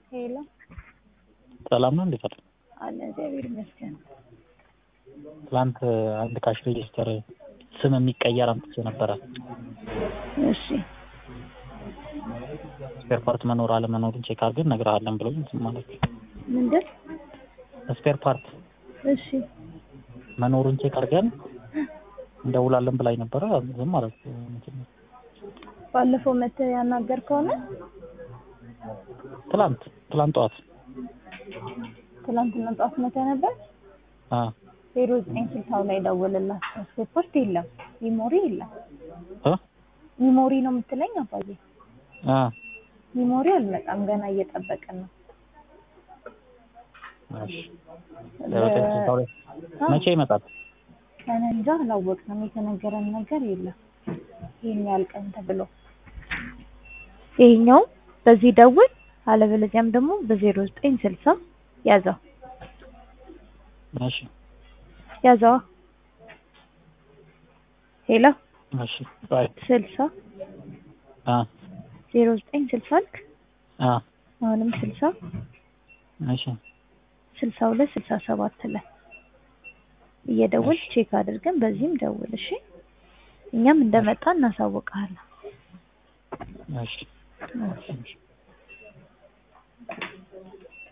ሄሎ ሰላም ነው። እንዴት አለ? አለ እግዚአብሔር ይመስገን። ትላንት አንድ ካሽ ሬጅስተር ስም የሚቀየር አምጥቼ ነበረ። እሺ ስፔር ፓርት መኖር አለመኖሩን ቼክ አድርገን እነግርሃለን ብሎኝ ዝም ማለት ምንድን? ስፔር ፓርት እሺ መኖሩን ቼክ አድርገን እንደውላለን ብላኝ ነበረ። ዝም ማለት ባለፈው መተህ ያናገርከው ነው? ትላንት ትላንት ጠዋት ትላንትና ጠዋት መተህ ነበር? አ ዜሮ ዘጠኝ ስልሳው ላይ ደውልላቸው። ስፖርት የለም ሚሞሪ የለም። እ ሚሞሪ ነው የምትለኝ አባዬ? አ ሚሞሪ አልመጣም ገና እየጠበቅን ነው። እሺ ዘጠኝ ስልሳ ሁለት መቼ ይመጣል? እኔ እንጃ አላወቅንም። የተነገረን ነገር የለም ይሄን ያህል ቀን ተብሎ። ይሄኛው በዚህ ደውል፣ አለበለዚያም ደግሞ በዜሮ ዘጠኝ ስልሳ ያዘው እሺ ያዘዋ ሄሎ እሺ ባይ ስልሳ አ ዜሮ ዘጠኝ ስልሳ አልክ አ አሁንም ስልሳ እሺ ስልሳ ሁለት ስልሳ ሰባት ላይ እየደወል ቼክ አድርገን በዚህም ደውል እሺ። እኛም እንደመጣ እናሳውቅሃለን። እሺ እሺ